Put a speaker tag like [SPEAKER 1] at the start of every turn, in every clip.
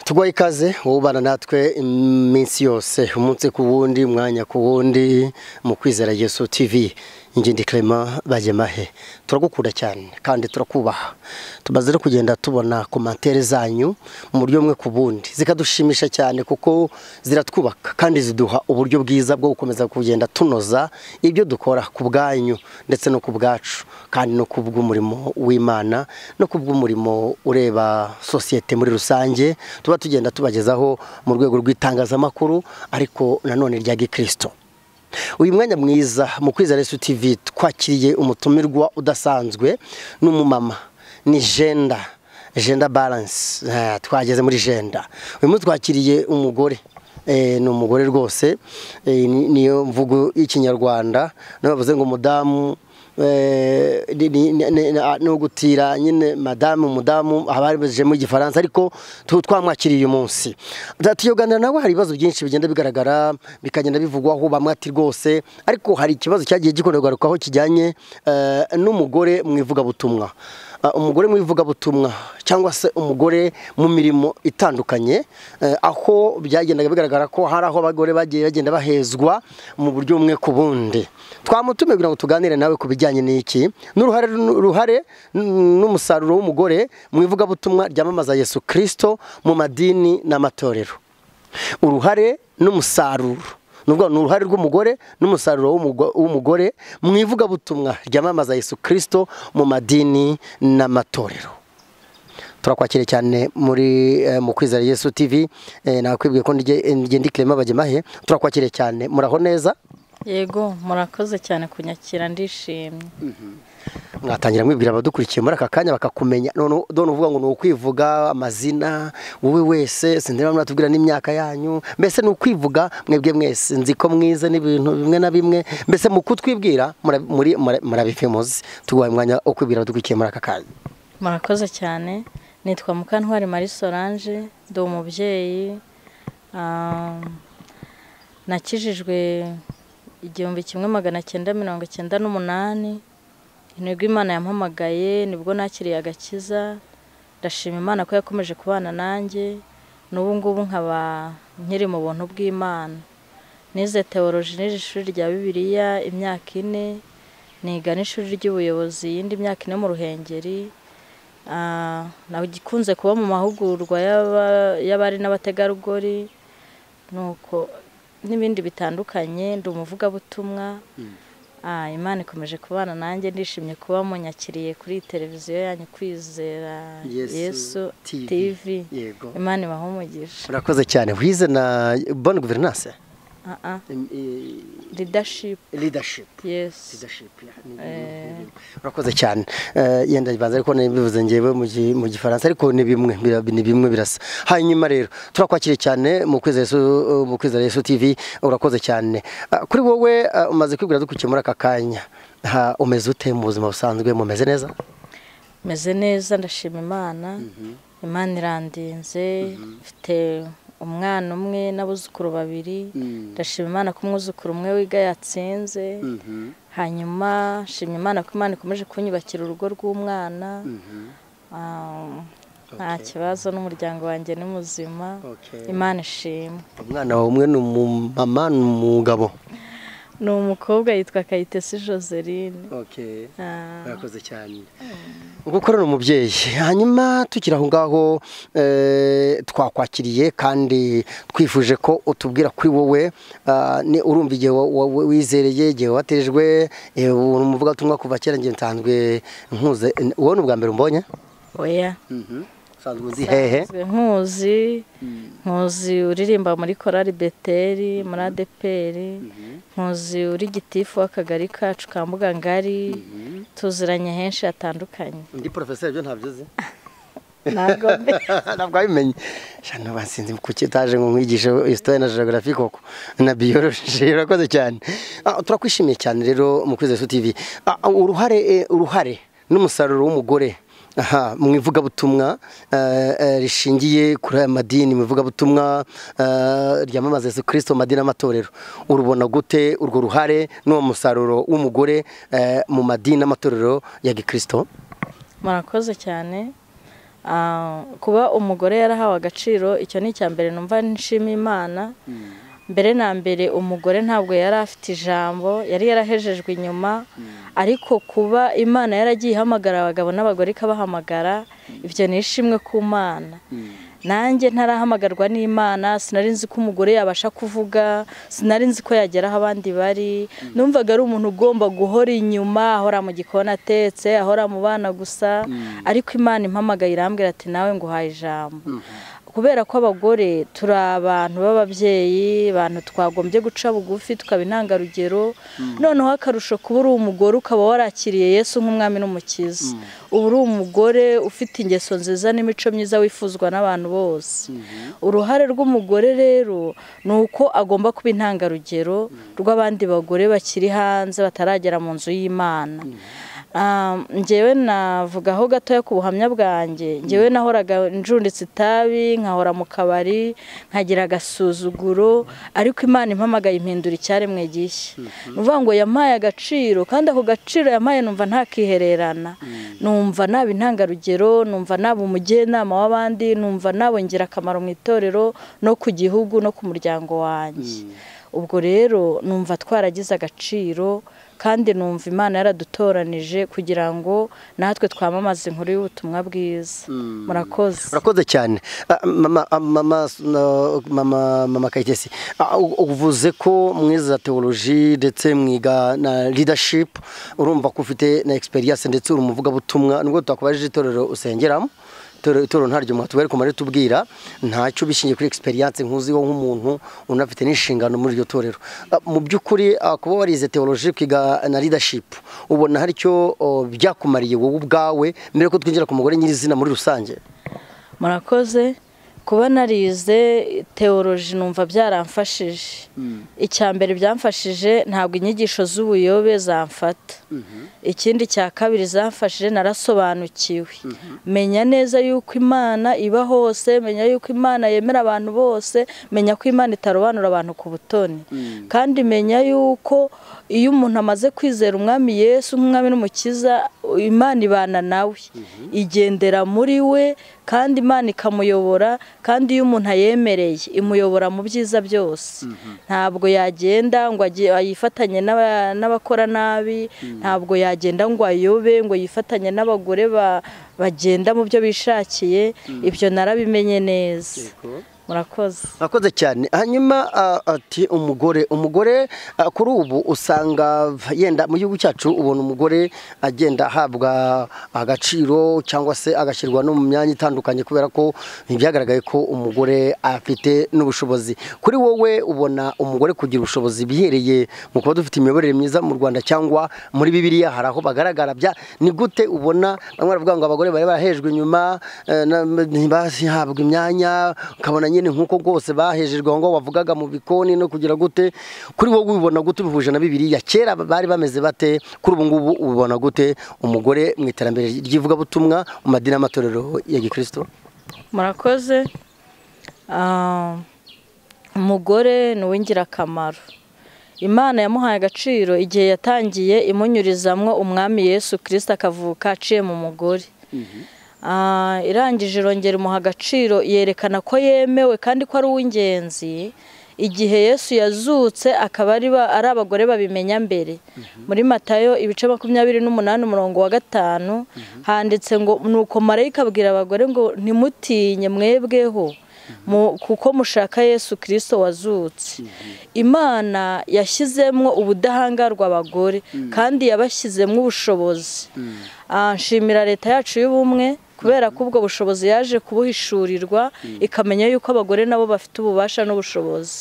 [SPEAKER 1] tugwaye ikaze ubana natwe iminsi yose umunsi ku wundi mwanya ku wundi mu kwizera yesu tv ingindi Clement bagemahe turagukunda cyane kandi turakubaha tumaze no kugenda tubona komantere zanyu mu buryo bumwe ku bundi zikadushimisha cyane kuko ziratwubaka kandi ziduha uburyo bwiza bwo gukomeza kugenda tunoza ibyo dukora ku bwanyu ndetse no ku bwacu kandi no ku bw'umurimo w'imana no ku bw'umurimo ureba sosiyete muri rusange tuba tugenda tubagezaho mu rwego rw'itangazamakuru ariko nanone rya gikristo uyu mwanya mwiza mu kwizera Yesu TV twakiriye umutumirwa udasanzwe n'umumama ni jenda jenda baranse twageze muri jenda uyu munsi twakiriye umugore ni umugore rwose niyo mvugo y'ikinyarwanda bavuze ngo umudamu no gutira nyine madamu umudamu abaribajije mu gifaransa ariko twamwakiriye uyu munsi tuyoganira nawe hari ibibazo byinshi bigenda bigaragara bikagenda bivugwaho bamwe ati rwose ariko hari ikibazo cyagiye gikorerwaho kijyanye n'umugore mu ivugabutumwa umugore mu ivugabutumwa cyangwa se umugore mu mirimo itandukanye aho byagendaga bigaragara ko hari aho abagore bagiye bagenda bahezwa mu buryo bumwe ku bundi twamutumiye kugira ngo tuganire nawe ku bijyanye n'iki n'uruhare n'umusaruro w'umugore mu ivugabutumwa ryamamaza Yesu kirisito mu madini n'amatorero uruhare n'umusaruro ni uruhare rw'umugore n'umusaruro w'umugore mu ivugabutumwa ryamamaza Yesu kirisito mu madini n'amatorero turakwakira cyane muri mu kwizera Yesu TV nakwibwiye ko ngende ikirema bagemahe turakwakira cyane muraho neza
[SPEAKER 2] yego murakoze cyane kunyakira ndishimye
[SPEAKER 1] mwatangira mwibwira abadukurikiye muri aka kanya bakakumenya none uvuga ngo ni ukwivuga amazina wowe wese sindeba mwatubwira n'imyaka yanyu mbese ni ukwivuga mwebwe mwese nzi ko mwize n'ibintu bimwe na bimwe mbese mu kutwibwira murabifemuzi tuguhaye umwanya wo kwibwira abadukurikiye muri aka kanya
[SPEAKER 2] murakoze cyane nitwa mukantwari marie solange ndi umubyeyi nakijijwe igihumbi kimwe magana cyenda mirongo icyenda n'umunani intego imana yampamagaye nibwo nakiriye agakiza ndashima imana ko yakomeje kubana nanjye n'ubu ngubu nkaba nkiri mu buntu bw'imana nize teoroji nize ishuri rya bibiliya imyaka ine niga n'ishuri ry'ubuyobozi iyindi myaka ine mu ruhengeri ikunze kuba mu mahugurwa y'abari n'abategarugori nuko n'ibindi bitandukanye ndi umuvugabutumwa imana ikomeje kubana nanjye ndishimye kuba munyakiriye kuri televiziyo yanyu kwizera yesu tv imana ibahumugisha
[SPEAKER 1] urakoze cyane wize na bonne guverinance urakoze cyane yenda bibanza ariko bivuze ngewe mu gifaransa ariko ni bimwe ni bimwe birasa hanyuma rero turakwakiriye cyane mu kwizera Yesu TV urakoze cyane kuri wowe umaze kwibwira dukurikiye muri aka kanya umeze ute mu buzima busanzwe mumeze neza
[SPEAKER 2] meze neza ndashima imana imana irandinze mfite umwana umwe n'abuzukuru babiri ndashima imana ko umwuzukuru umwe wiga yatsinze hanyuma nshima imana ko imana ikomeje kunyubakira urugo rw'umwana nta kibazo n'umuryango wanjye ni muzima imana ishimwe
[SPEAKER 1] umwana wawe umwe ni umumama ni umugabo
[SPEAKER 2] ni umukobwa yitwa kayitesi joseline
[SPEAKER 1] murakoze cyane gukora ni umubyeyi hanyuma tukiri aho ngaho twakwakiriye kandi twifuje ko utubwira kuri wowe urumva igihe wizereye igihe watejwe ni umuvugabutumwa kuva kera ngiye nsanzwe nkuze wowe ni ubwa mbere umbonye
[SPEAKER 2] oya nsanzwe uzi hehe nkuzi nkuzi uririmba muri korari beteri muri adeperi nkuzi uri gitifu w'akagari kacu ka ngari tuziranye henshi hatandukanye
[SPEAKER 1] undi porofeseri byo ntabyo uzi
[SPEAKER 2] ntabwo
[SPEAKER 1] ntabwo wabimenye shano basinzi kuki utaje ngo nkwigishe isitori na geography koko na biyoroji urakoze cyane turakwishimiye cyane rero mu kwizera su tv uruhare uruhare n'umusaruro w'umugore aha mu ivugabutumwa rishingiye kuri aya madini mu ivugabutumwa ryamamaza Yesu kirisito mu madini n'amatorero urubona gute urwo ruhare n'uwo musaruro w'umugore mu madini n'amatorero ya gikirisito
[SPEAKER 2] murakoze cyane Ah, kuba umugore yarahawe agaciro icyo ni icya mbere numva nshima imana mbere na mbere umugore ntabwo yari afite ijambo yari yarahejejwe inyuma ariko kuba imana yaragiye ihamagara abagabo n'abagore ikabahamagara ibyo ni ishimwe ku mana nanjye ntarahamagarwa n'imana sinari nzi ko umugore yabasha kuvuga sinari nzi ko yagera aho abandi bari numvaga ari umuntu ugomba guhora inyuma ahora mu gikoni atetse ahora mu bana gusa ariko imana impamagaye irambwira ati nawe ngo uhaye ijambo kubera ko abagore turi abantu b'ababyeyi abantu twagombye guca bugufi tukaba intangarugero noneho akarusho kuba uri umugore ukaba warakiriye yesu nk'umwami n'umukiza uba uri umugore ufite ingeso nziza n'imico myiza wifuzwa n'abantu bose uruhare rw'umugore rero ni uko agomba kuba intangarugero rw'abandi bagore bakiri hanze bataragera mu nzu y'imana ngewe navuga aho gatoya ku buhamya bwanjye ngewe nahoraga njunditse itabi nkahora mu kabari nkagira agasuzuguro ariko imana impamagaye impindura icyaremwe gishya ni ukuvuga ngo yampaye agaciro kandi ako gaciro yampaye numva ntakihererana numva naba intangarugero numva naba umujyanama w'abandi numva naba ingirakamaro mu itorero no ku gihugu no ku muryango wanjye ubwo rero numva twaragize agaciro kandi numva imana yaradutoranije kugira ngo natwe twamamaze inkuru y'ubutumwa bwiza murakoze
[SPEAKER 1] urakoze cyane mama kayitesi uvuze ko mwiza teoloji ndetse mwiga na leadership urumva ko ufite na experience ndetse uri umuvugabutumwa nubwo twakubajije itorero usengeramo itorero ntaryo mwatubwira ariko kumara tubwira ntacyo bishingiye kuri experience nkuziho nk'umuntu unafite n'inshingano muri iryo torero mu by'ukuri kuba warize teoloji ukiga na leadership ubona hari icyo byakumariye wowe ubwawe mbere ko twinjira ku mugore nyirizina muri rusange
[SPEAKER 2] murakoze kuba narize teoloji numva byaramfashije icya mbere byamfashije ntabwo inyigisho z'ubuyobe zamfata ikindi cya kabiri zamfashije narasobanukiwe menya neza yuko imana iba hose menya yuko imana yemera abantu bose menya ko imana itarobanura abantu ku butoni kandi menya yuko iyo umuntu amaze kwizera umwami yesu nk'umwami n'umukiza imana ibana nawe igendera muri we kandi imana ikamuyobora kandi iyo umuntu ayemereye imuyobora mu byiza byose ntabwo yagenda ngo yifatanye n'abakora nabi ntabwo yagenda yagenda ngo ayobe ngo yifatanye n'abagore bagenda mu byo bishakiye ibyo narabimenye neza murakoze
[SPEAKER 1] murakoze cyane hanyuma ati umugore umugore kuri ubu usanga yenda mu gihugu cyacu ubona umugore agenda ahabwa agaciro cyangwa se agashyirwa no mu myanya itandukanye kubera ko byagaragaye ko umugore afite n'ubushobozi kuri wowe ubona umugore kugira ubushobozi bihereye mu kuba dufite imiyoborere myiza mu rwanda cyangwa muri bibiliya hari aho bagaragara bya ni gute ubona bamwe baravuga ngo abagore bari barahejwe inyuma ntibahabwe imyanya ukabona nyine nk'uko rwose bahejejwe aho ngaho bavugaga mu bikoni no kugira gute kuri wowe ubibona gute ubihuje na bibiriya kera bari bameze bate kuri ubu ngubu ubibona gute umugore mu iterambere ry'ivugabutumwa mu madini y'amatorero ya gikirisito
[SPEAKER 2] murakoze umugore ni uw'ingirakamaro imana yamuhaye agaciro igihe yatangiye imunyurizamwo umwami yesu kirisita akavuka aciye mu mugore irangije irongera imuha agaciro yerekana ko yemewe kandi ko ari uw'ingenzi igihe yesu yazutse akaba ari abagore babimenya mbere muri matayo ibice makumyabiri n'umunani umurongo wa gatanu handitse ngo nuko marayika abwira abagore ngo ntimutinye mwebweho kuko mushaka yesu kirisito wazutse imana yashyizemo ubudahangarwa abagore kandi yabashyizemo ubushobozi nshimira leta yacu y'ubumwe kubera ko ubwo bushobozi yaje kubuhishurirwa ikamenya yuko abagore nabo bafite ububasha n'ubushobozi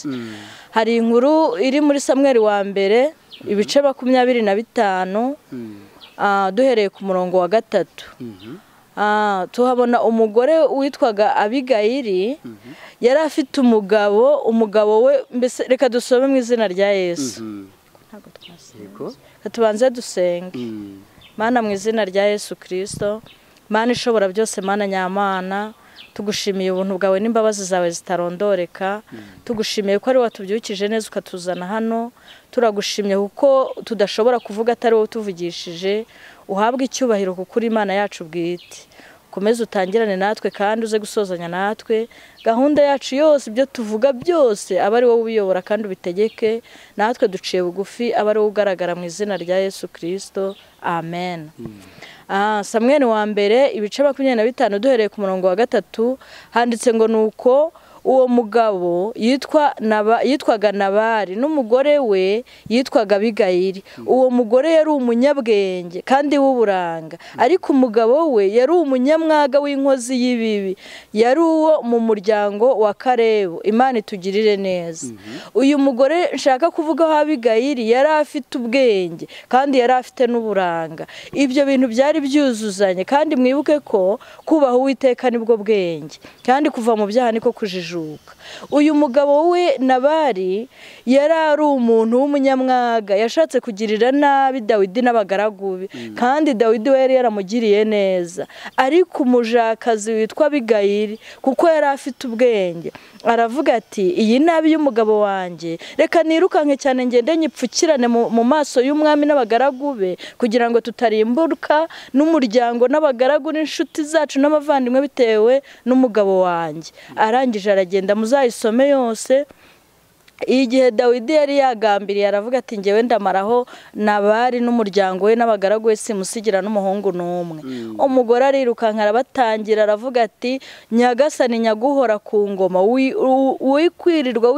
[SPEAKER 2] hari inkuru iri muri samweri wa mbere ibice makumyabiri na bitanu duhereye ku murongo wa gatatu tuhabona umugore witwaga abigayiri yari afite umugabo umugabo we mbese reka dusome mu izina rya yesu tubanze dusenge mana mu izina rya yesu kirisito mana ishobora byose mana nyamana tugushimiye ubuntu bwawe n'imbabazi zawe zitarondoreka tugushimiye ko ari watubyukije neza ukatuzana hano turagushimye kuko tudashobora kuvuga atari wowe utuvugishije uhabwe icyubahiro kuko uri imana yacu bwite ukomeze utangirane natwe kandi uze gusozanya natwe gahunda yacu yose ibyo tuvuga byose aba ari wowe ubiyobora kandi ubitegeke natwe duciye bugufi aba ari wowe ugaragara mu izina rya yesu kirisito amen samweri wa mbere ibice makumyabiri na bitanu duhereye ku murongo wa gatatu handitse ngo ni uko uwo mugabo yitwaga nabari n'umugore we yitwaga bigayiri uwo mugore yari umunyabwenge kandi w'uburanga ariko umugabo we yari umunyamwaga w'inkozi y'ibibi yari uwo mu muryango wa karebu imana itugirire neza uyu mugore nshaka kuvugaho abigayiri yari afite ubwenge kandi yari afite n'uburanga ibyo bintu byari byuzuzanye kandi mwibuke ko kubaha uwiteka nibwo bwenge kandi kuva mu byaha niko kujijuka uyu mugabo we nabari yari ari umuntu w'umunyamwaga yashatse kugirira nabi dawidi n'abagaragu be kandi dawidi we yari yaramugiriye neza ariko umujakazi witwa bigayiri kuko yari afite ubwenge aravuga ati iyi nabi y'umugabo wanjye reka nirukanke cyane ngende nyipfukirane mu maso y'umwami n'abagaragu be kugira ngo tutarimbuka n'umuryango n'abagaragu n'inshuti zacu n'abavandimwe bitewe n'umugabo wanjye arangije aragenda muzayisome yose igihe dawidi yari yagambiriye aravuga ati ngewe ndamaraho nabari n'umuryango we n'abagaragu we simusigira n'umuhungu n'umwe umugore arirukanka arabatangira aravuga ati nyagasani nyaguhora ku ngoma wikwirirwa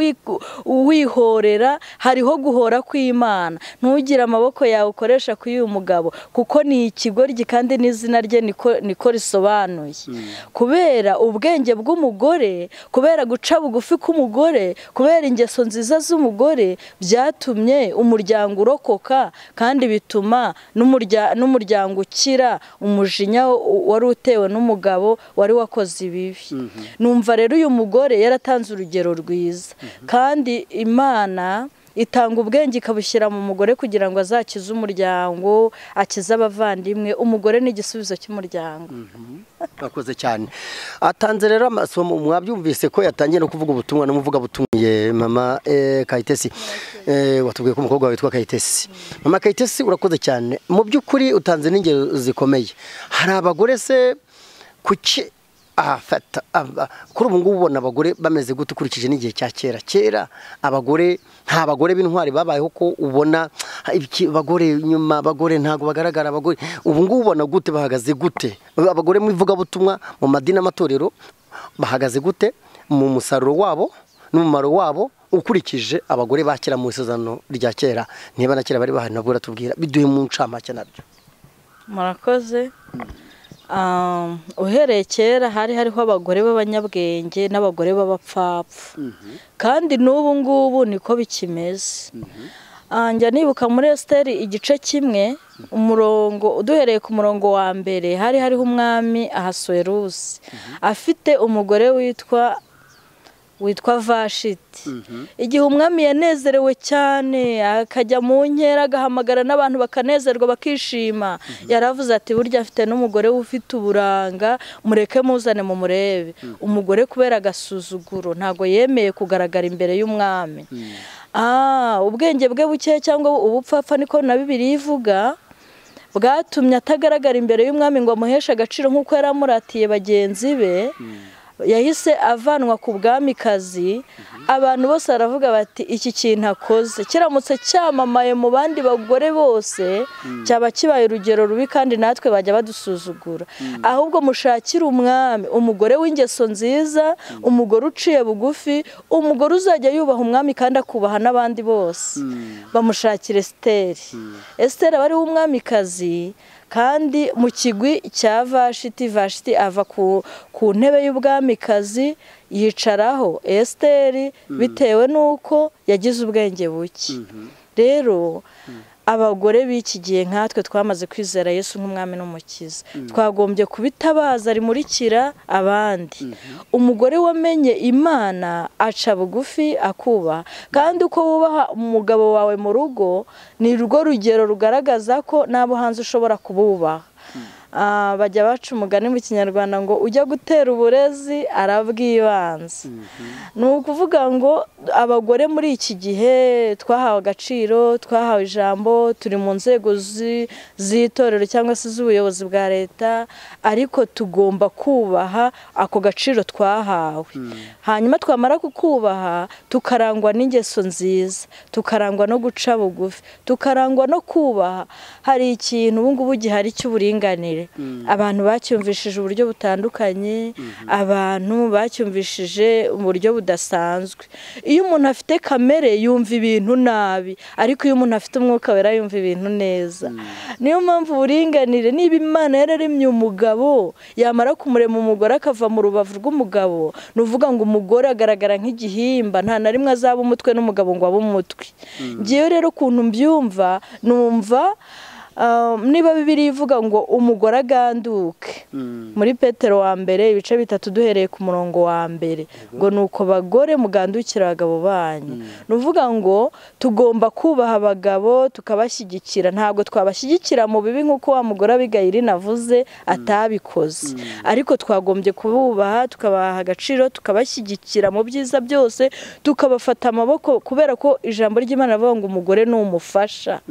[SPEAKER 2] wihorera hariho guhora kw'imana ntugire amaboko yawe ukoresha kuri uyu mugabo kuko ni ikigoryi kandi n'izina rye niko risobanuye kubera ubwenge bw'umugore kubera guca bugufi k'umugore kubera ingeso nziza nziza z'umugore byatumye umuryango urokoka kandi bituma n'umuryango ukira umujinya wari utewe n'umugabo wari wakoze ibibi numva rero uyu mugore yaratanze urugero rwiza kandi imana itanga ubwenge ikabushyira mu mugore kugira ngo azakize umuryango akize abavandimwe umugore ni igisubizo cy'umuryango
[SPEAKER 1] akoze cyane atanze rero amasomo mwabyumvise ko yatangiye no kuvuga ubutumwa n'umuvugabutumye mama kayitesi watubwiye ko umukobwa witwa kayitesi mama kayitesi urakoze cyane mu by'ukuri utanze n'ingero zikomeye hari abagore se kuki ahafata kuri ubu ngubu ubona abagore bameze gute ukurikije n'igihe cya kera kera abagore nta bagore b'intwari babayeho ko ubona abagore nyuma abagore ntabwo bagaragara abagore ubu ngubu ubona gute bahagaze gute abagore mu ivugabutumwa mu madini amatorero bahagaze gute mu musaruro wabo n'umumaro wabo ukurikije abagore bakira mu isezerano rya kera niba na kera bari bahari nabwo uratubwira biduhe mu ncamake nabyo
[SPEAKER 2] murakoze uhereye kera hari hariho abagore b'abanyabwenge n'abagore b'abapfapfa kandi n'ubu ngubu niko bikimeze njya nibuka muri esiteri igice kimwe umurongo uduhereye ku murongo wa mbere hari hariho umwami ahasuwerusi afite umugore witwa witwa vashiti igihe umwami yanezerewe cyane akajya mu nkera agahamagara n'abantu bakanezerwa bakishima yaravuze ati burya afite n'umugore we ufite uburanga mureke muzane mu murebe umugore kubera agasuzuguro ntabwo yemeye kugaragara imbere y'umwami ubwenge bwe buke cyangwa ubupfapfa niko na bibiri ivuga bwatumye atagaragara imbere y'umwami ngo amuheshe agaciro nk'uko yari amuratiye bagenzi be yahise avanwa ku bwamikazi abantu bose baravuga bati iki kintu akoze kiramutse cyamamaye mu bandi bagore bose cyaba kibaye urugero rubi kandi natwe bajya badusuzugura ahubwo mushakire umwami umugore w'ingeso nziza umugore uciye bugufi umugore uzajya yubaha umwami kandi akubaha n'abandi bose bamushakira esiteri esiteri aba ariwe umwamikazi kandi mu kigwi cya vashiti vashiti ava ku ntebe y'ubwamikazi yicaraho esiteri bitewe n'uko yagize ubwenge buke rero abagore b'iki gihe nkatwe twamaze kwizera yesu nk'umwami n'umukiza twagombye kubitabaza rimurikira abandi umugore wamenye imana aca bugufi akubaha kandi uko wubaha umugabo wawe mu rugo ni rwo rugero rugaragaza ko n'abo hanze ushobora kububaha Ah, bajya baca umugani mu kinyarwanda ngo ujya gutera uburezi arabwibanza ni ukuvuga ngo abagore muri iki gihe twahawe agaciro twahawe ijambo turi mu nzego zi- z'itorero cyangwa se z'ubuyobozi bwa leta ariko tugomba kubaha ako gaciro twahawe hanyuma twamara kukubaha tukarangwa n'ingeso nziza tukarangwa no guca bugufi tukarangwa no kubaha hari ikintu ubu ngubu gihari cy'uburinganire abantu bacyumvishije uburyo butandukanye abantu bacyumvishije uburyo budasanzwe iyo umuntu afite kamere yumva ibintu nabi ariko iyo umuntu afite umwuka wera yumva ibintu neza niyo mpamvu uburinganire niba imana yararemye umugabo yamara kumurema umugore akava mu rubavu rw'umugabo ni uvuga ngo umugore agaragara nk'igihimba nta na rimwe azaba umutwe n'umugabo ngo abe umutwe ngewe rero ukuntu mbyumva numva ah, niba bibiri ivuga ngo umugore aganduke muri petero wa mbere ibice bitatu duhereye ku murongo wa mbere ngo ni uko bagore mugandukira abagabo banyu ni uvuga ngo tugomba kubaha abagabo tukabashyigikira ntabwo twabashyigikira mu bibi nk'uko wa mugore abigayiri navuze atabikoze ariko twagombye kububaha tukabaha agaciro tukabashyigikira mu byiza byose tukabafata amaboko kubera ko ijambo ry'imana rivuga ngo umugore ni umufasha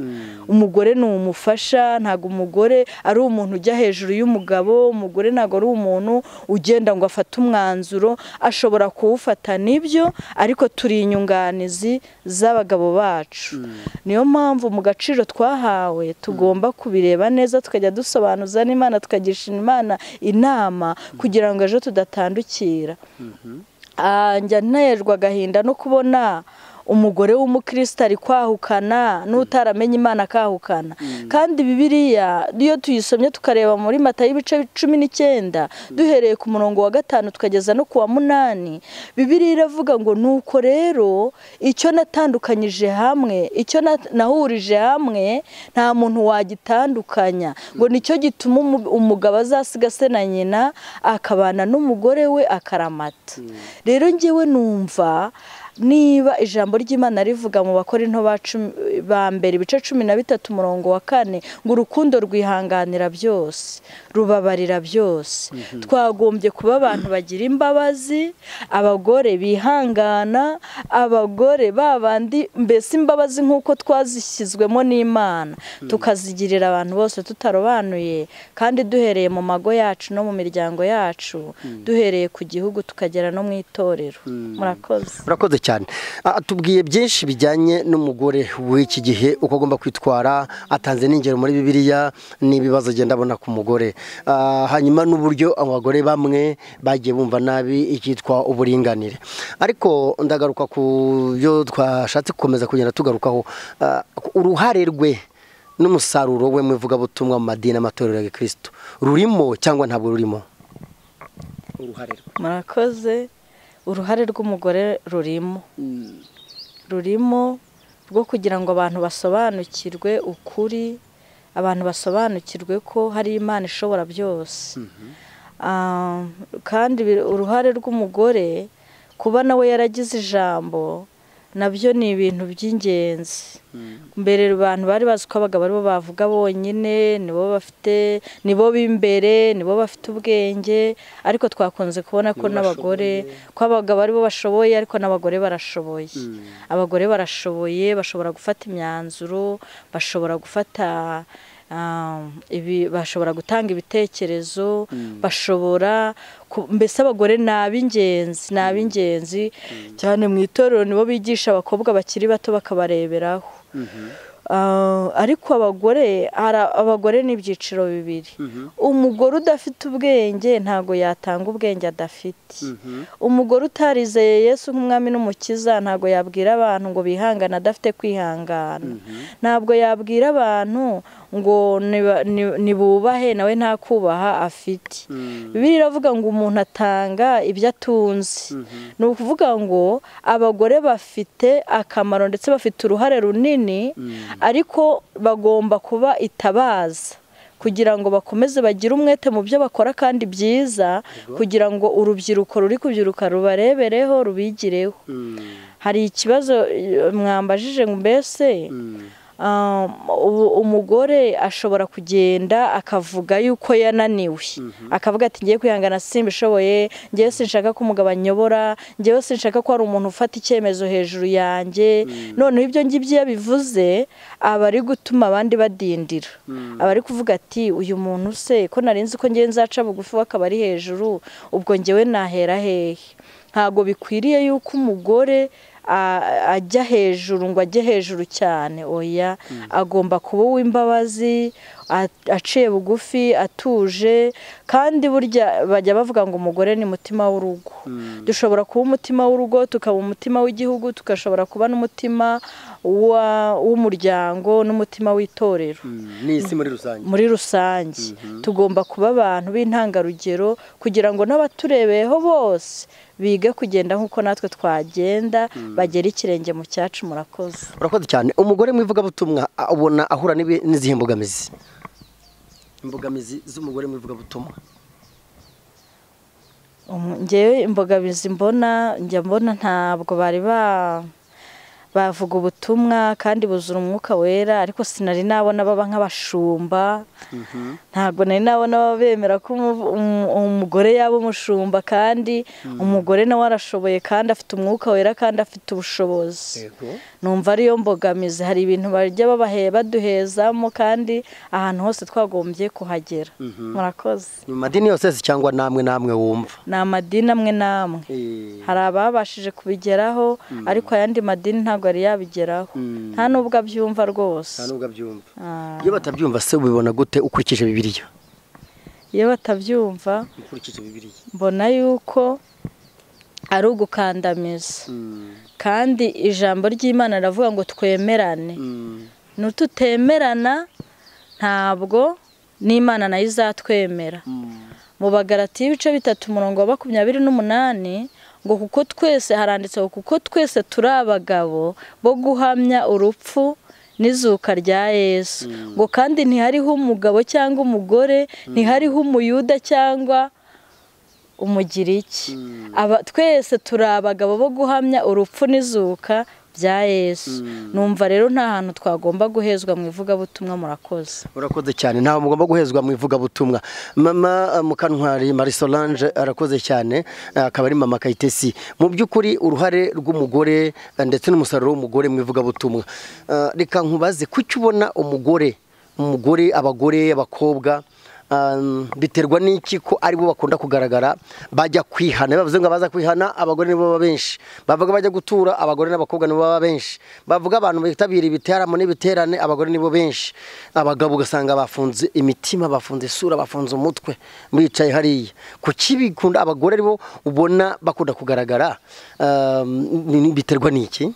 [SPEAKER 2] umugore ni umufasha ntabwo umugore ari umuntu ujya hejuru y'umugabo umugore ntabwo ari umuntu ugenda ngo afate umwanzuro ashobora kuwufata nibyo ariko turi inyunganizi z'abagabo bacu niyo mpamvu mu gaciro twahawe tugomba kubireba neza tukajya dusobanuza n'imana tukagisha imana inama kugira ngo ejo tudatandukira Ah, njya nterwa agahinda no kubona umugore w'umukristo ari kwahukana n'utaramenye imana akahukana kandi bibiriya iyo tuyisomye tukareba muri mata y'ibice cumi n'icyenda duhereye ku murongo wa gatanu tukageza no ku wa munani bibiriya iravuga ngo nuko rero icyo natandukanyije hamwe icyo na- nahurije hamwe nta muntu wagitandukanya ngo nicyo gituma umu- umugabo azasiga se na nyina akabana n'umugore we akaramata rero ngewe numva niba ijambo ry'imana rivuga mu bakora into ba mbere ibice cumi na bitatu umurongo wa kane ngo urukundo rwihanganira byose rubabarira byose twagombye kuba abantu bagira imbabazi abagore bihangana abagore ba bandi mbese imbabazi nk'uko twazishyizwemo n'imana tukazigirira abantu bose tutarobanuye kandi duhereye mu mago yacu no mu miryango yacu duhereye ku gihugu tukagera no mu itorero murakoze
[SPEAKER 1] urakoze cyane Ah, tubwiye byinshi bijyanye n'umugore w'iki gihe uko agomba kwitwara atanze n'ingero muri bibiliya n'ibibazo agenda abona ku mugore Ah, hanyuma n'uburyo abagore bamwe bagiye bumva nabi icyitwa uburinganire ariko ndagaruka ku byo twashatse gukomeza kugenda tugarukaho Ah, uruhare rwe n'umusaruro we mu ivugabutumwa mu madini n'amatorero ya gikristo rurimo cyangwa ntabwo rurimo uruhare rwe
[SPEAKER 2] murakoze uruhare rw'umugore rurimo rurimo rwo kugira ngo abantu basobanukirwe ukuri abantu basobanukirwe ko hari imana ishobora byose Ah, kandi bi- uruhare rw'umugore kuba nawe yaragize ijambo nabyo ni ibintu by'ingenzi mbere abantu bari bazi ko abagabo aribo bavuga bonyine nibo bafite nibo b'imbere nibo bafite ubwenge ariko twakunze kubona ko n'abagore ko abagabo aribo bashoboye ariko n'abagore barashoboye abagore barashoboye bashobora gufata imyanzuro bashobora gufata ah, ibi- bashobora gutanga ibitekerezo bashobora ku- mbese abagore ni ab'ingenzi ni ab'ingenzi cyane mu itorero nibo bigisha abakobwa bakiri bato bakabareberaho Ah, ariko abagore ara- abagore ni ibyiciro bibiri umugore udafite ubwenge ntabwo yatanga ubwenge adafite umugore utarizeye yesu nk'umwami n'umukiza ntabwo yabwira abantu ngo bihangane adafite kwihangana ntabwo yabwira abantu ngo niba- ni- nibubahe nawe nta kubaha afite bibiliya iravuga ngo umuntu atanga ibyo atunze ni ukuvuga ngo abagore bafite akamaro ndetse bafite uruhare runini ariko bagomba kuba itabaza kugira ngo bakomeze bagire umwete mu byo bakora kandi byiza kugira ngo urubyiruko ruri kubyiruka rubarebereho rubigireho hari ikibazo eh, mwambajije ngo mbese Ah, ubu umugore ashobora kugenda akavuga yuko yananiwe akavuga ati ngiye kwihangana simbishoboye ngewe sinshaka ko umugabo anyobora ngewe sinshaka ko hari umuntu ufata icyemezo hejuru yanjye noneho ibyo ngibyo iyo bivuze aba ari gutuma abandi badindira aba ari kuvuga ati uyu muntu se ko narinzi ko ngewe nzaca bugufi w'akaba ari hejuru ubwo ngewe nahera hehe ntabwo bikwiriye yuko umugore a- ajya hejuru ngo ajye hejuru cyane oya agomba kuba uw'imbabazi a- aciye bugufi atuje kandi burya bajya bavuga ngo umugore ni mutima w'urugo dushobora kuba umutima w'urugo tukaba umutima w'igihugu tugashobora kuba n'umutima wa- w'umuryango n'umutima w'itorero
[SPEAKER 1] n'isi muri rusange
[SPEAKER 2] muri rusange tugomba kuba abantu b'intangarugero kugira ngo n'abaturebeyeho bose bige kugenda nk'uko natwe twagenda bagera ikirenge mu cyacu murakoze
[SPEAKER 1] urakoze cyane umugore mu ivugabutumwa a- ubona ahura n'ibi- n'izihe mbogamizi imbogamizi z'umugore mu ivugabutumwa
[SPEAKER 2] Umu- njyewe imbogamizi mbona njya mbona ntabwo bari ba bavuga ubutumwa kandi buzura umwuka wera ariko sinari nabona baba nk'abashumba ntabwo nari nabona baba bemera ko umu- umu- umugore yaba umushumba kandi umugore nawe arashoboye kandi afite umwuka wera kandi afite ubushobozi numva ariyo mbogamizi hari ibintu bajya babahe baduhezamo kandi ahantu hose twagombye kuhagera murakoze
[SPEAKER 1] mu madini yose si cyangwa namwe namwe wumva
[SPEAKER 2] ni amadini amwe n'amwe
[SPEAKER 1] Eh,
[SPEAKER 2] hari ababashije kubigeraho ariko ayandi madini ntabwo yari yabigeraho
[SPEAKER 1] Mm.
[SPEAKER 2] nta n'ubwo abyumva
[SPEAKER 1] nta
[SPEAKER 2] rwose
[SPEAKER 1] nubwo abyumva
[SPEAKER 2] Ah,
[SPEAKER 1] iyo batabyumva se ubibona gute ukurikije bibiliya
[SPEAKER 2] iyo batabyumva
[SPEAKER 1] ukurikije bibiliya
[SPEAKER 2] mbona yuko ari ugukandamiza kandi ijambo ry'imana riravuga ngo twemerane nututemerana ntabwo n'imana nayo izatwemera mu bagarati y'ibice bitatu umurongo wa makumyabiri n'umunani ngo kuko twese haranditse ngo kuko twese turi abagabo bo guhamya urupfu n'izuka rya yesu ngo kandi ntihariho umugabo cyangwa umugore ntihariho umuyuda cyangwa umugiriki aba twese turi abagabo bo guhamya urupfu n'izuka bya yesu numva rero nta hantu twagomba guhezwa mu ivugabutumwa murakoze
[SPEAKER 1] urakoze cyane ntawe mugomba guhezwa mu ivugabutumwa mama eh, mukantwari marie solange arakoze cyane eh, akaba ari mama kayitesi mu by'ukuri uruhare rw'umugore eh, ndetse n'umusaruro w'umugore mu ivugabutumwa Eh, reka nkubaze kuki ubona umugore umugore abagore abakobwa um, biterwa n'iki ko aribo bakunda kugaragara bajya kwihana bavuze ngo abaza kwihana abagore nibo baba benshi bavuga bajya gutura abagore n'abakobwa nibo baba benshi bavuga abantu bitabira ibiteramo n'ibiterane abagore nibo benshi abagabo ugasanga bafunze imitima bafunze isura bafunze umutwe bicaye hariya ku kibikunda abagore aribo ubona bakunda kugaragara um, ni- ni- biterwa n'iki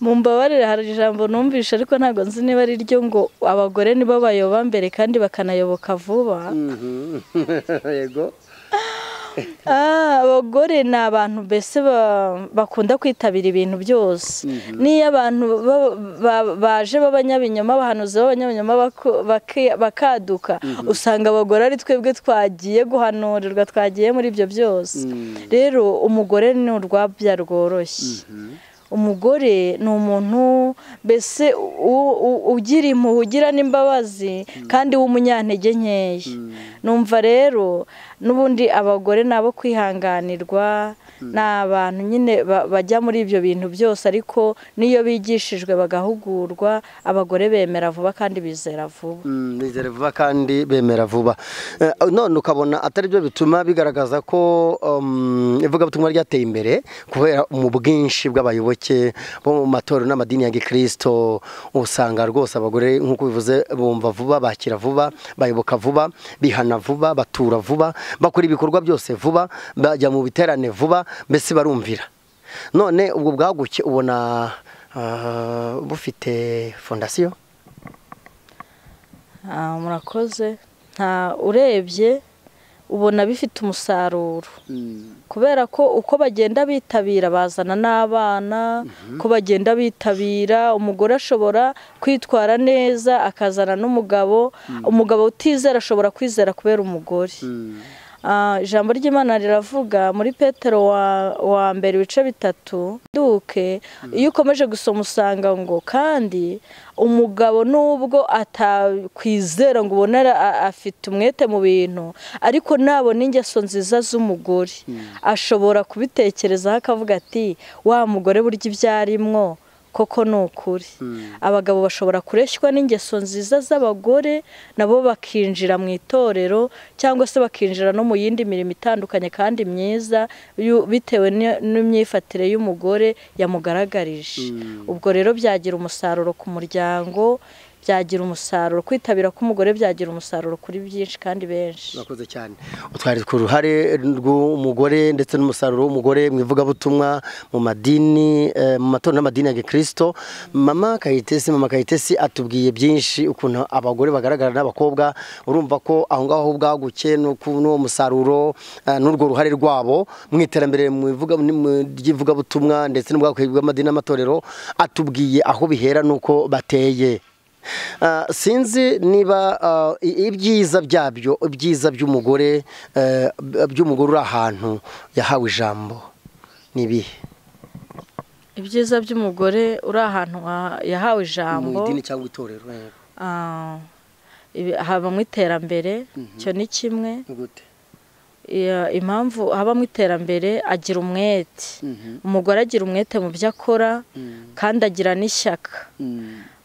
[SPEAKER 2] mumbabarire hari ijambo numvishe ariko ntabwo nzi niba ari ryo ngo abagore nibo bayoba mbere kandi bakanayoboka vuba
[SPEAKER 1] yego
[SPEAKER 2] Ah, abagore ni abantu mbese ba- bakunda kwitabira ibintu byose niyo abantu ba- ba- baje b'abanyabinyoma bahanuzi b'abanyabinyoma baku- baki- bakaduka usanga abagore ari twebwe twagiye guhanurirwa twagiye muri ibyo byose rero umugore ni urwabya rworoshye umugore ni umuntu mbese u- u- ugira impuhwe ugira n'imbabazi kandi w'umunyantege nkeya numva rero n'ubundi abagore ni abo kwihanganirwa ni abantu nyine ba- bajya muri ibyo bintu byose ariko n'iyo bigishijwe bagahugurwa abagore bemera vuba kandi bizera vuba
[SPEAKER 1] Mm, bizera vuba kandi bemera vuba Eh, none ukabona atari byo bituma bigaragaza ko um, ivugabutumwa ryateye imbere kubera mu bwinshi bw'abayoboke bo mu matorero n'amadini ya gikristo usanga rwose abagore nk'uko bivuze bumva vuba bakira vuba bayoboka vuba bihana vuba batura vuba bakora ibikorwa byose vuba bajya mu biterane vuba mbese barumvira none ubwo bwaguke ubona ah, bufite fondasiyo
[SPEAKER 2] Ah, murakoze nta urebye ubona bifite umusaruro kubera ko uko bagenda bitabira bazana n'abana uko bagenda bitabira umugore ashobora kwitwara neza akazana n'umugabo umugabo utizera ashobora kwizera kubera umugore Ah, ijambo ry'imana riravuga muri petero wa, wa mbere ibice bitatu duke iyo ukomeje gusoma usanga ngo kandi umugabo nubwo atakwizera ngo ubone ara- a- afite umwete mu bintu ariko nabona ingeso nziza z'umugore ashobora kubitekerezaho akavuga ati wa mugore burya ibyo arimwo koko ni ukuri abagabo bashobora kureshywa n'ingeso nziza z'abagore nabo bakinjira mu itorero cyangwa se bakinjira no mu yindi mirimo itandukanye kandi myiza yu- bitewe ni- n'imyifatire y'umugore yamugaragarije ubwo rero byagira umusaruro ku muryango byagira umusaruro kwitabira k'umugore byagira umusaruro kuri byinshi kandi benshi
[SPEAKER 1] murakoze cyane utwari ku ruhare rw'umugore ndetse n'umusaruro w'umugore mu ivugabutumwa mu madini eh, mu matorero n'amadini ya gikirisito mama kayitesi mama kayitesi atubwiye byinshi ukuntu abagore bagaragara n'abakobwa urumva ko aho ngaho aho bwaguke n'uku- n'uwo musaruro eh, n'urwo ruhare rwabo mu iterambere mu ivuga- ni- mu- ry'ivugabutumwa ndetse n'ubwakwe bw'amadini n'amatorero atubwiye aho bihera n'uko bateye Ah, sinzi niba ah, i- ibyiza byabyo ibyiza by'umugore eh, b- by'umugore uri ahantu yahawe ijambo ni ibihe
[SPEAKER 2] ibyiza by'umugore uri ahantu ha- yahawe ijambo
[SPEAKER 1] mu idini cyangwa itorero eh,
[SPEAKER 2] Ah, ibi- habamo iterambere cyo ni kimwe
[SPEAKER 1] ni gute
[SPEAKER 2] Iya- impamvu habamo iterambere agira umwete umugore agira umwete mu byo akora kandi agira n'ishyaka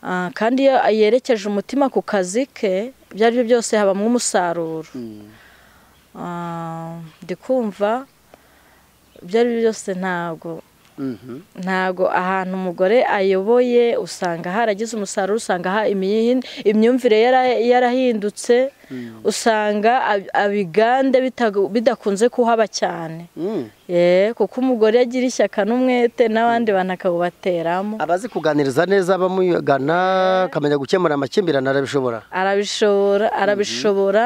[SPEAKER 2] Ah, kandi iyo yerekeje umutima ku kazi ke ibyo ari byo byose habamo umusaruro Ah, ndi kumva ibyo ari byo byose ntabwo
[SPEAKER 1] Mhm.
[SPEAKER 2] ntabwo ahantu umugore ayoboye usanga haragize umusaruro usanga aha imiyi- imyumvire yara- yarahindutse usanga ab- abigande bitagu- bidakunze kuhaba cyane
[SPEAKER 1] Mm.
[SPEAKER 2] Eh, kuko umugore agira ishyaka n'umwete n'abandi bantu akabubateramo
[SPEAKER 1] abazi kuganiriza neza abamugana akamenya gukemura amakimbirane arabishobora
[SPEAKER 2] arabishobora arabishobora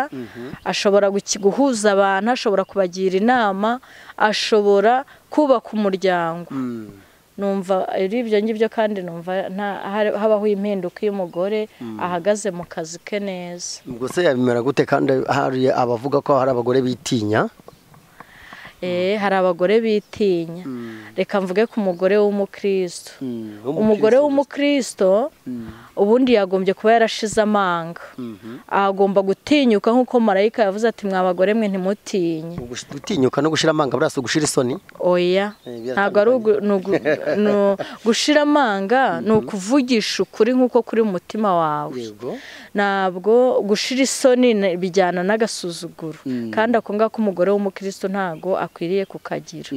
[SPEAKER 2] ashobora guki- guhuza abantu ashobora kubagira inama ashobora kubaka umuryango numva ari ibyo ngibyo kandi numva nta- hari- habaho impinduka iyo umugore ahagaze mu kazi ke neza
[SPEAKER 1] ubwo se yabimera gute kandi hari abavuga ko hari abagore bitinya
[SPEAKER 2] Eh, hari abagore bitinya reka mvuge ku mugore w'umukristo umugore w'umukristo ubundi yagombye kuba yarashize amanga agomba gutinyuka nk'uko marayika yavuze ati mwa bagore mwe ntimutinye
[SPEAKER 1] gutinyuka no gushira amanga burasa gushira isoni
[SPEAKER 2] oya
[SPEAKER 1] Eh, biratandukanye.
[SPEAKER 2] ntabwo ari ugu- ni ugu- ni u- gushira amanga ni ukuvugisha ukuri nk'uko kuri mu mutima wawe
[SPEAKER 1] yego
[SPEAKER 2] ntabwo gushira isoni na- bijyana n'agasuzuguro kandi ako ngako umugore w'umukristo ntabwo akwiriye kukagira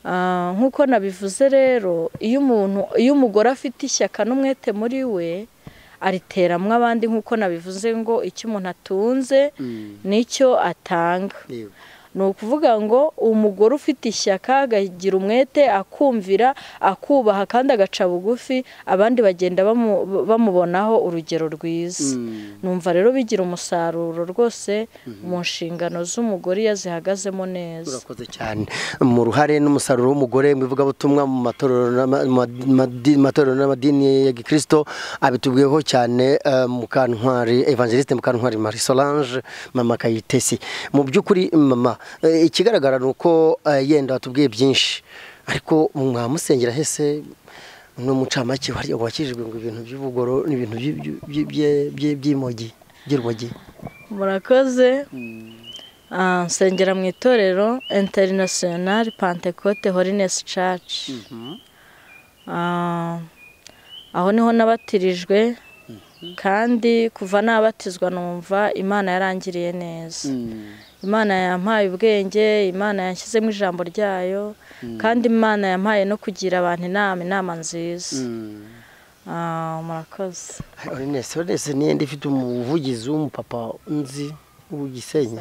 [SPEAKER 2] Ah, nk'uko nabivuze rero iyo umuntu iyo umugore afite ishyaka n'umwete muri we ariteramwo abandi nk'uko nabivuze ngo icyo umuntu atunze nicyo atanga
[SPEAKER 1] yego
[SPEAKER 2] ni ukuvuga ngo umugore ufite ishyaka agagira umwete akumvira akubaha kandi agaca bugufi abandi bagenda bamu- bamubonaho urugero rwiza numva rero bigira umusaruro rwose mu nshingano z'umugore iyo azihagazemo neza
[SPEAKER 1] urakoze cyane mu ruhare n'umusaruro w'umugore mu ivugabutumwa mu matorero n'ama- ma- madi- matorero n'amadini ya gikirisito abitubwiyeho cyane eh, mukantwari evangeliste mukantwari marie solange mama kayitesi mu by'ukuri mama eh, ikigaragara ni uko eh, yenda watubwiye byinshi ariko mwamusengera hese n'umucamake wari wakijijwe ngo ibintu by'ubugoro n'ibintu by'i- by'i- by'i- by'i- by'i- by'imogi by'urumogi
[SPEAKER 2] murakoze Ah, nsengera mu itorero interinasiyonari pantekote horinesi caci aho niho nabatirijwe kandi kuva nabatizwa numva imana yarangiriye neza imana yampaye ubwenge imana yanshyizemo ijambo ryayo kandi imana yampaye no kugira abantu inama inama nziza Ah, murakoze
[SPEAKER 1] Orinesi Orinesi ni yenda ifite umuvugizi w'umupapa nzi w'igisenyi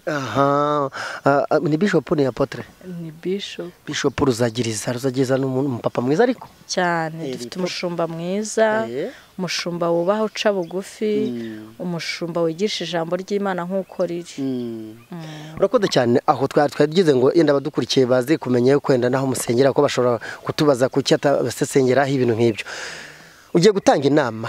[SPEAKER 1] aha ah, ah, ni bishop ni apotre
[SPEAKER 2] ni bishop
[SPEAKER 1] bishop ruzagiriza ruzagiriza ni umuntu- umupapa mwiza ariko
[SPEAKER 2] cyane
[SPEAKER 1] Eh,
[SPEAKER 2] dufite
[SPEAKER 1] bito.
[SPEAKER 2] umushumba mwiza
[SPEAKER 1] Eh.
[SPEAKER 2] umushumba wubaha uca bugufi umushumba wigisha ijambo ry'imana nk'uko riri
[SPEAKER 1] urakoze cyane aho twari twagize ngo yenda abadukurikiye baze kumenya yuko wenda n'aho musengera ko bashobora kutubaza kuki atabasesengeraho ibintu nk'ibyo ugiye gutanga inama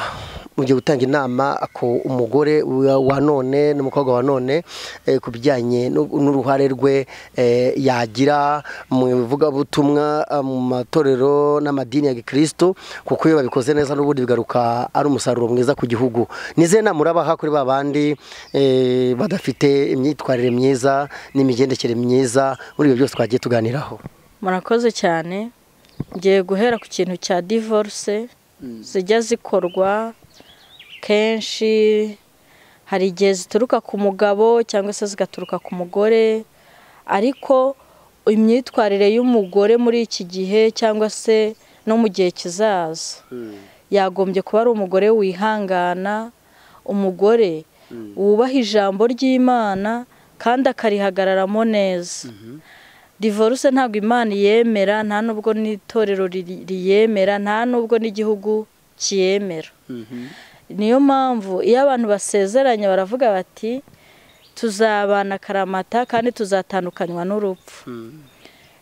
[SPEAKER 1] ugiye gutanga inama ku umugore wa- wa none n'umukobwa wa none eh, ku bijyanye n'u- n'uruhare rwe eh, yagira mu ivugabutumwa eh, mu matorero n'amadini ya gikristo kuko iyo babikoze neza n'ubundi bigaruka ari umusaruro mwiza ku gihugu nize nama urabaha kuri ba bandi eh, badafite imyitwarire myiza n'imigendekere myiza muri ibyo byose twagiye tuganiraho
[SPEAKER 2] murakoze cyane ngiye guhera ku kintu cya divorce zijya zikorwa kenshi hari igihe zituruka ku mugabo cyangwa se zigaturuka ku mugore ariko imyitwarire y'umugore muri iki gihe cyangwa se no mu gihe kizaza yagombye kuba ari umugore wihangana umugore wubaha ijambo ry'imana kandi akarihagararamo neza divorce ntabwo imana yemera nta n'ubwo n'itorero ri- riyemera nta n'ubwo n'igihugu kiyemera niyo mpamvu iyo abantu basezeranye baravuga bati tuzabana akaramata kandi tuzatandukanywa n'urupfu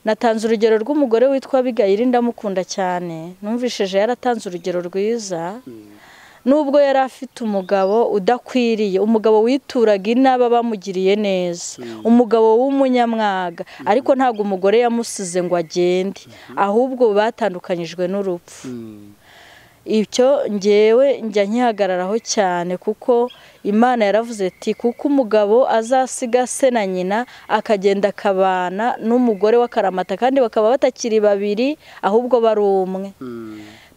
[SPEAKER 2] natanze urugero rw'umugore witwa Abigayili ndamukunda cyane numvishije yaratanze urugero rwiza nubwo yari afite umugabo udakwiriye umugabo wituraga inaba bamugiriye neza umugabo w'umunyamwaga ariko ntabwo umugore yamusize ngo agende ahubwo batandukanyijwe n'urupfu icyo ngewe njya nkihagararaho cyane kuko imana yaravuze ati kuko umugabo azasiga se na nyina akagenda akabana n'umugore w'akaramata kandi bakaba batakiri babiri ahubwo bari umwe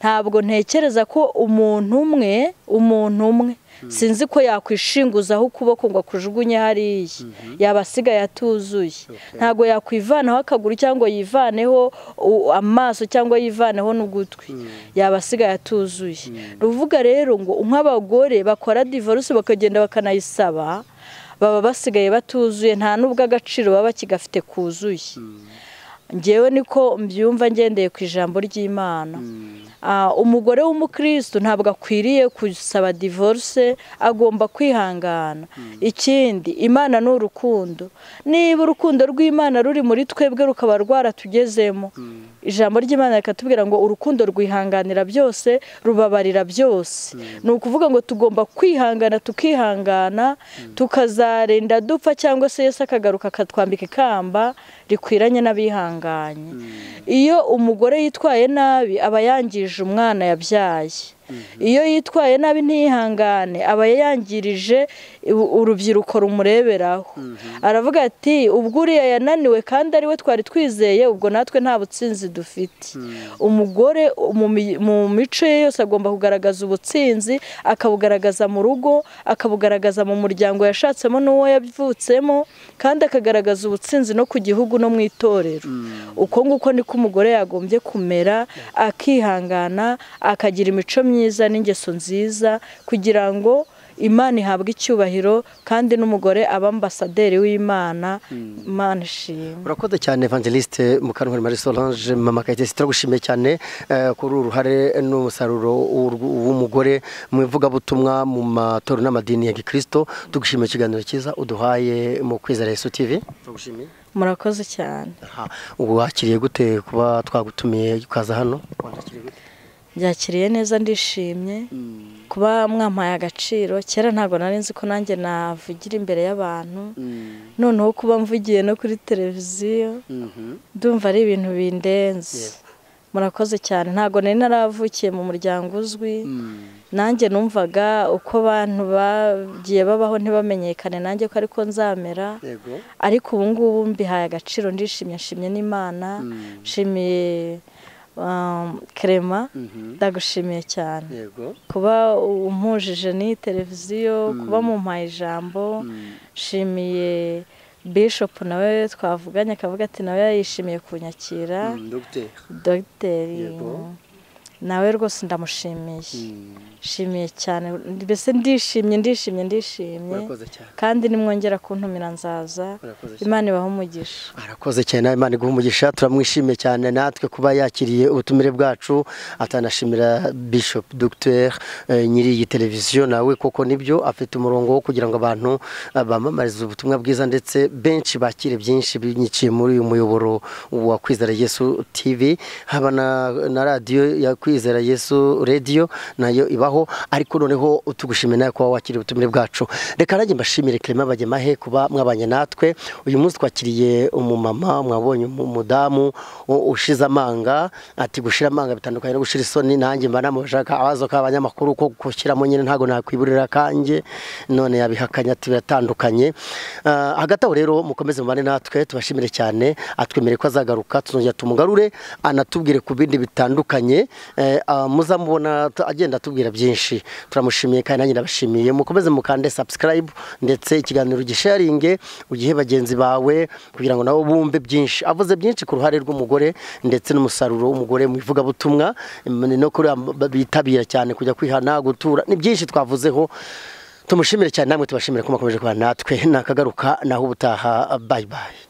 [SPEAKER 2] ntabwo ntekereza ko umuntu umwe umuntu umwe sinzi ko yakwishinguzaho ukuboko ngo akujugunye hariya yaba asigaye atuzuye ntabwo yakwivanaho akaguru cyangwa yivaneho u- amaso cyangwa yivaneho n'ugutwi yaba asigaye atuzuye ruvuga rero ngo nk'abagore bakora divorce bakagenda bakanayisaba baba basigaye batuzuye nta n'ubwo agaciro baba bakigafite kuzuye ngewe niko mbyumva ngendeye ku ijambo ry'imana Ah, umugore w'umukristo ntabwo akwiriye gusaba divorce agomba kwihangana ikindi imana ni urukundo niba urukundo rw'imana ruri muri twebwe rukaba rwaratugezemo ijambo ry'imana rikatubwira ngo urukundo rwihanganira byose rubabarira byose ni ukuvuga ngo tugomba kwihangana tukihangana tukazarinda dupfa cyangwa se Yesu akagaruka akatwambika ikamba rikwiranye n'abihanganye iyo umugore yitwaye nabi aba yangije umwana yabyaye iyo yitwaye nabi ntihangane aba yangirije u- urubyiruko rumureberaho aravuga ati ubwo uriya yananiwe kandi ari we twari twizeye ubwo natwe nta butsinzi dufite umugore mu mi- mu mico ye yose agomba kugaragaza ubutsinzi akabugaragaza mu rugo akabugaragaza mu muryango yashatsemo n'uwo yavutsemo kandi akagaragaza ubutsinzi no ku gihugu no mu itorero uko nguko niko umugore yagombye kumera akihangana akagira imico myiza n'ingeso nziza kugira ngo imana ihabwe icyubahiro kandi n'umugore aba ambasaderi w'imana imana ishimwe
[SPEAKER 1] urakoze cyane evangeliste mukankweri marie solange mama kayitesi turagushimiye cyane eh, kuri uru ruhare n'umusaruro w'urw- w'umugore mu ivugabutumwa mu matorero n'amadini ya gikristo tugushimiye ikiganiro cyiza uduhaye mu kwizera yesu tv turagushimiye
[SPEAKER 2] murakoze cyane
[SPEAKER 1] Aha, wakiriye gute kuba twagutumiye ukaza hano
[SPEAKER 2] byakiriye neza ndishimye kuba mwampaye agaciro kera ntabwo nari nzi ko nanjye navugira imbere y'abantu noneho kuba mvugiye no kuri televiziyo ndumva ari ibintu bindenze
[SPEAKER 1] Yego.
[SPEAKER 2] murakoze cyane ntabwo nari naravukiye mu muryango uzwi nanjye numvaga uko abantu bagiye babaho ntibamenyekane nanjye ko ariko nzamera
[SPEAKER 1] yego
[SPEAKER 2] ariko ubu ngubu mbihaye agaciro ndishimye nshimye n'imana nshimiye um, kerema ndagushimiye cyane
[SPEAKER 1] yego
[SPEAKER 2] kuba umpujije n'iyi televiziyo kuba mumpaye ijambo nshimiye bishopu nawe twavuganye akavuga ati nawe yishimiye kunyakira
[SPEAKER 1] dogiteri
[SPEAKER 2] dogiteri
[SPEAKER 1] Yego.
[SPEAKER 2] nawe rwose ndamushimiye nshimiye cyane mbese ndishimye ndishimye ndishimye
[SPEAKER 1] urakoze cyane
[SPEAKER 2] kandi nimwongera kuntumira nzaza
[SPEAKER 1] Urakoze cyane.
[SPEAKER 2] imana ibahe umugisha
[SPEAKER 1] arakoze cyane nawe imana iguha umugisha turamwishimiye cyane natwe kuba yakiriye ubutumire bwacu atanashimira bishop dr eh, nyiri iyi televiziyo nawe koko nibyo afite umurongo wo kugira ngo abantu eh, bamamarize ubutumwa bwiza ndetse benshi bakire byinshi binyiciye muri uyu muyoboro wa kwizera yesu tv haba na, na radiyo ya Kwi- kwizera yesu radiyo nayo ibaho ariko noneho tugushimira nawe kuba wakiriye ubutumire bwacu reka nanjye mbashimire kirema bagemahe kuba mwabanye natwe uyu munsi twakiriye umumama mwabonye umudamu ushize amanga ati gushira amanga bitandukanye no gushira isoni nanjye mba namujaka abazo k'abanyamakuru ko gushyiramo nyine ntabwo nakwiburira kanjye none yabihakanya ati biratandukanye Ah, hagati aho rero mukomeze mubane natwe tubashimire cyane atwemereye ko azagaruka tuzongera tumugarure anatubwire ku bindi bitandukanye Eh, ah, muzamubona t- agenda atubwira byinshi turamushimiye kandi nanjye ndabashimiye mukomeze mukande subscribe ndetse ikiganiro gisharinge ugihe bagenzi bawe kugira ngo nabo bumve byinshi avuze byinshi ku ruhare rw'umugore ndetse n'umusaruro w'umugore mu ivugabutumwa mm, no kuri aba- bitabira cyane kujya kwihana gutura ni byinshi twavuzeho tumushimire cyane namwe tubashimire ko mwakomeje kubana natwe nakagaruka naho ubutaha bayi bayi